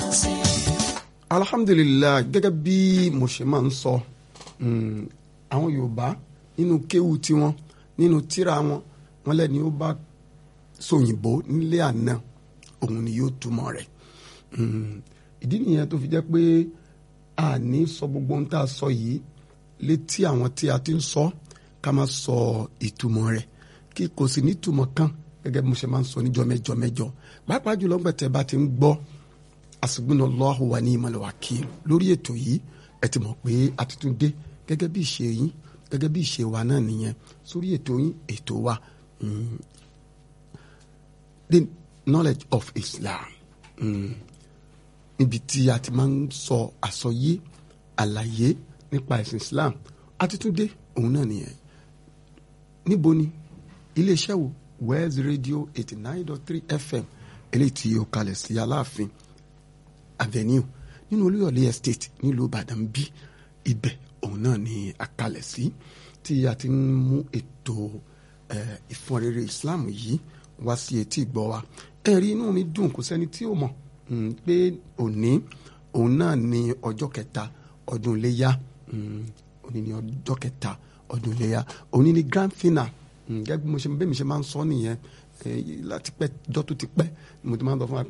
alhamdulilayi gẹ́gẹ́ bí mo ṣe máa ń sọ àwọn yorùbá nínú kéwù tiwọn nínú tírà wọn wọn lẹ́ni ó bá sòyìnbó nílé àná òun ni yóò túmọ̀ rẹ̀ ìdí nìyẹn tó fi jẹ́ pé a ní sọ gbogbo ohun tá a sọ yìí létí àwọn tí a ti ń sọ ká má sọ ìtumọ̀ rẹ̀ kí kò sì ní ìtumọ̀ kan gẹ́gẹ́ bí mo ṣe máa ń sọ níjọ́ mẹ́jọ mẹ́jọ pàápàá jùlọ gbẹ̀tẹ̀ bá ti ń gbọ́ asibunallahu wa ni imal wakil lórí ètò yìí ẹ ti mọ̀ pé a ti tún dé gẹ́gẹ́ bí ìṣe yín gẹ́gẹ́ bí ìṣe wa náà nìyẹn sórí ètò yín ètò wa the knowledge of Islam níbi tí a ti máa ń sọ àsọyé àlàyé nípa ẹ̀sìn Islam a ti tún dé òun náà nìyẹn níbo ni iléeṣẹ́ wo West Radio eighty nine dot three FM eléyìí tí ó kalẹ̀ sí Aláàfin avenue nínú olúyọ̀lé estate nílùú ìbàdàn bí ibẹ̀ òun náà ni àkàlẹ̀ sí tí a ti ń mú ètò ìfọ̀nrere islam yìí wá sí etí ìgbọ́ wa ẹ̀rí inú mi dùn kò sẹ́ni tí ó mọ̀ pé òní òun náà ni ọjọ́ kẹta ọdún iléyà òní ni ọjọ́ kẹta ọdún iléyà òní ni grand final gẹ́gẹ́ bí mo ṣe bẹ́ẹ̀ mi ṣe máa ń sọ nìyẹn láti pẹ́ jọ́ tó ti pẹ́ mo ti máa ń sọ fún wa pé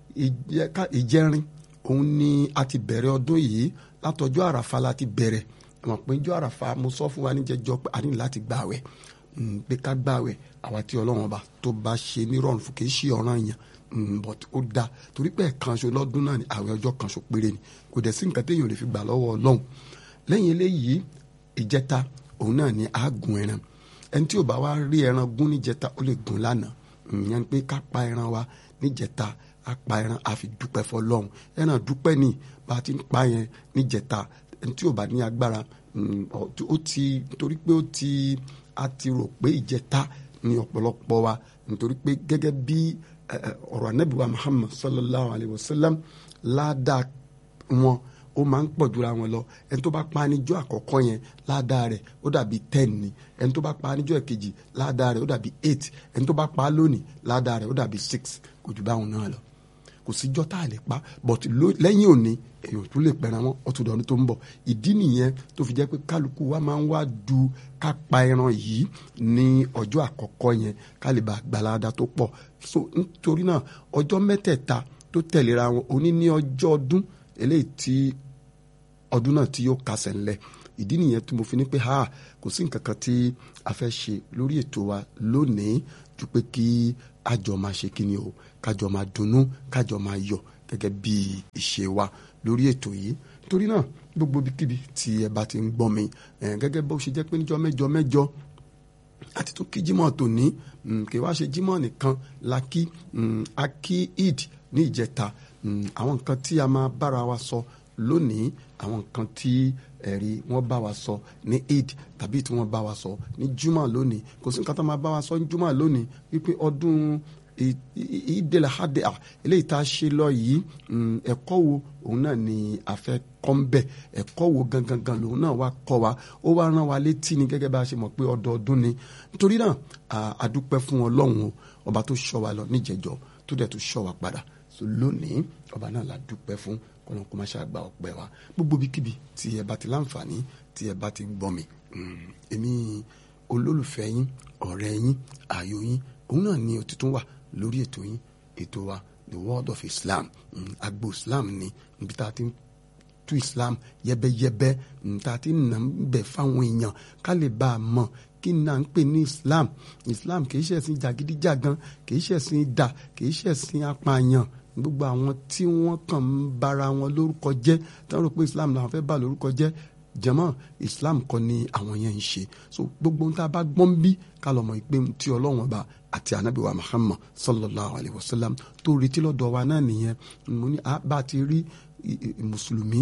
ìjẹrin òun ni a ti bẹ̀rẹ̀ ọdún yìí látọjọ́ àràfà la ti bẹ̀rẹ̀ àmọ́ pé jọ́ àràfà mo sọ fún wa níjẹjọ́ pé a ní láti gbààwẹ̀ pé ká gbààwẹ̀ àwa tí ọlọ́run ọba tó bá ṣe nírọ̀rùn fún kì í ṣe ọ̀ràn yẹn but ó da torí pé ẹ̀kanṣo lọ́dún náà ni àwẹ̀ ọjọ́ kanṣo péré ni kò dẹ̀ sí nǹkan téèyàn lè fi gbà lọ́wọ́ ọlọ́run lẹ́yìn eléyìí ìjẹta òun náà ni àágùn ẹran ẹni tí ò bá wá rí ẹran gún níjẹta ó lè gún lánàá ìyẹn pé ká pa ẹran wa níjẹta apá ẹran àfi dúpẹ́ fọlọ́run ẹran dúpẹ́ ni bá a ti ń pa yẹn níjẹta ẹni tí ò bá ní agbára ó ti nítorí pé ó ti a ti rò pé ìjẹta ni ọ̀pọ̀lọpọ̀ wa nítorí pé gẹ́gẹ́ bí ọ̀rọ̀ anábìwá Muhammad sallallahu alayhi wa sallam ládàá wọn ó máa ń pọ̀ jura wọn lọ ẹni tó bá pa níjọ́ àkọ́kọ́ yẹn ládàá rẹ̀ ó dàbí ten ni ẹni tó bá pa níjọ́ ẹ̀kejì ládàá rẹ̀ ó dàbí eight ẹni tó bá pa lónìí ládàá rẹ̀ ó dàbí six kò jù báwọn náà lọ kò síjọ́ tá a lè pa but lẹ́yìn òní èèyàn tún lè pẹran wọn ọtún dọ̀ọ́nù tó ń bọ̀ ìdí nìyẹn tó fi jẹ́ pé kálukú wa máa ń wá du ká pa ẹran yìí ní ọjọ́ àkọ́kọ́ yẹn ká lè bá gbalada tó pọ̀ so nítorí náà ọjọ́ mẹ́tẹ̀ẹ̀ta tó tẹ̀léra wọn òní ní ọjọ́ ọdún eléyìí tí ọdún náà tí yóò kásẹ̀ ńlẹ̀ ìdí nìyẹn tí mo fi ní pé ha kò sí nǹkan kan tí a fẹ́ ṣe lórí ètò wa lónìí ju pé kí àjọ máa ṣe kí ni o kájọ máa dunnú kájọ máa yọ̀ gẹ́gẹ́ bí ìṣe wa lórí ètò yìí torí náà gbogbo ibikíbi tí ẹ bá ti ń gbọ́ mi gẹ́gẹ́ bó ṣe jẹ́ pé níjọ́ mẹ́jọ mẹ́jọ àti tún kí jímọ̀ tòní kì í wá ṣe jímọ̀ nìkan la kí a kí eid ní ìjẹta àwọn nǹkan tí a máa bára wa sọ lónìí àwọn nǹkan tí ẹ̀rí wọ́n bá wa sọ ní eid tàbí tí wọ́n bá wa sọ ní juma lónìí kò sí nǹkan tó máa bá wa sọ ní juma lónìí wípé ọdún ìdèlè hadè à eléyìí tá a ṣe lọ yìí ẹ̀kọ́ wo òun náà ni a fẹ́ kọ́ ń bẹ̀ ẹ̀kọ́ wo gangan gan lòun náà wá kọ́ wa ó wá rán wa létí ni gẹ́gẹ́ bá a ṣe mọ̀ pé ọdọọdún ni nítorí náà a dúpẹ́ fún Ọlọ́run o ọba tó ṣọ́ wa lọ níjẹ̀jọ́ tó dẹ̀ tó ṣọ́ wa padà so lónìí ọba náà la dúpẹ́ fún kọ́nà kó má ṣe àgbà ọpẹ́ wa gbogbo bíkíbi tí ẹ bá ti láǹfààní tí ẹ bá ti ń gbọ́ mi èmi olólùfẹ́ yín ọ̀rẹ́ yín ààyò yín òun náà ni òtítún wà lórí ètò yín ètò wa the world of Islam agbo Islam ni níbi tá a ti ń tú Islam yẹ́bẹ́yẹ́bẹ́ tá a ti ń nà ń bẹ̀ fáwọn èèyàn ká lè bá a mọ̀ kí n náà ń pè ní Islam Islam kì í ṣẹ̀sìn jàgídíjàgan kì í ṣẹ̀sìn idà kì í ṣẹ̀sìn apààyàn gbogbo àwọn tí wọ́n kàn ń bara wọn lórúkọ jẹ́ tí wọ́n rò pé Islam làwọn fẹ́ bà lórúkọ jẹ́ jẹ́mọ́ Islam kọ́ ni àwọn yẹn ń ṣe so gbogbo ohun tá a bá gbọ́n bí ká lọ́mọ ìpè tí Ọlọ́run ọba àti anabi wa Muhammad sallallahu alayhi wa sallam tó retí lọ́dọ̀ wa náà nìyẹn mo ní bá a ti rí mùsùlùmí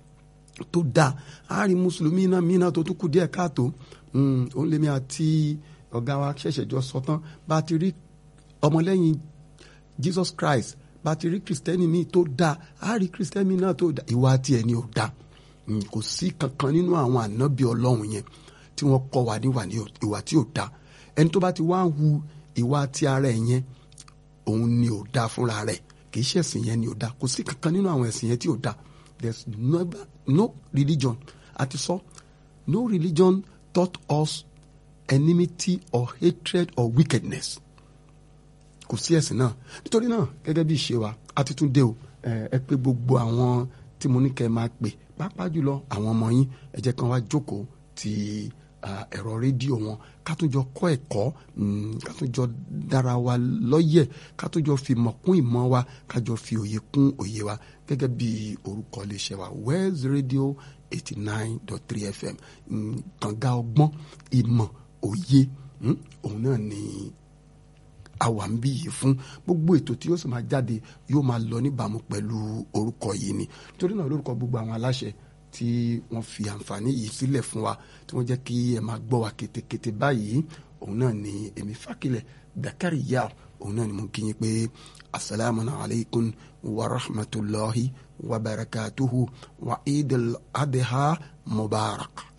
tó dáa a rí mùsùlùmí náà mí náà tó tún kù díẹ̀ káàtó òun lèmi àti ọ̀gá wa ṣẹ̀ṣẹ̀ jọ sọ tán bá a ti rí ọmọlẹ́yìn Jesus Christ bá a ti rí kristẹni míì tó dáa a rí kristẹni míì náà tó dáa ìwà tiẹ̀ ni ò dáa kò sí kankan nínú àwọn ànábì ọlọ́run yẹn tí wọ́n kọ́ wa níwà ní ìwà tí ò dáa ẹni tó bá ti wá ń hu ìwà ti ara ẹ̀ yẹn òun ni ò dáa fúnra rẹ̀ kì í ṣe ẹ̀sìn yẹn ni ò da kò sí kankan nínú àwọn ẹ̀sìn yẹn tí ò da there's never no religion àti sọ no religion taught us enmity or hatred or wickedness kò sí ẹ̀sìn náà nítorí náà gẹ́gẹ́ bí ìṣe wa a ti tún dé o ẹ pé gbogbo àwọn tí mo ní kẹ́ ẹ máa pè pàápàá jùlọ àwọn ọmọ yín ẹ jẹ́ kan wá jókòó ti ẹ̀rọ rédíò wọn ká tún jọ kọ́ ẹ̀kọ́ ká tún jọ dára wa lọ́yẹ̀ ká tún jọ fi ìmọ̀ kún ìmọ̀ wa ká jọ fi òye kún òye wa gẹ́gẹ́ bí orúkọ iléeṣẹ́ wa Wells Radio eighty nine dot three FM kànga ọgbọ́n ìmọ̀ òye òun náà ni àwa ń bí yìí fún gbogbo ètò tí yóò sì máa jáde yóò máa lọ níbàámu pẹ̀lú orúkọ yìí ni torí náà lórúkọ gbogbo àwọn aláṣẹ tí wọ́n fi àǹfààní yìí sílẹ̀ fún wa tí wọ́n jẹ́ kí ẹ máa gbọ́ wa kétékété báyìí òun náà ni èmi fákilẹ̀ Dakari Yao òun náà ni mo kí yín pé asalaamu alaykum wa rahmatulahi wa barakatuhu wa idil adha mubarak.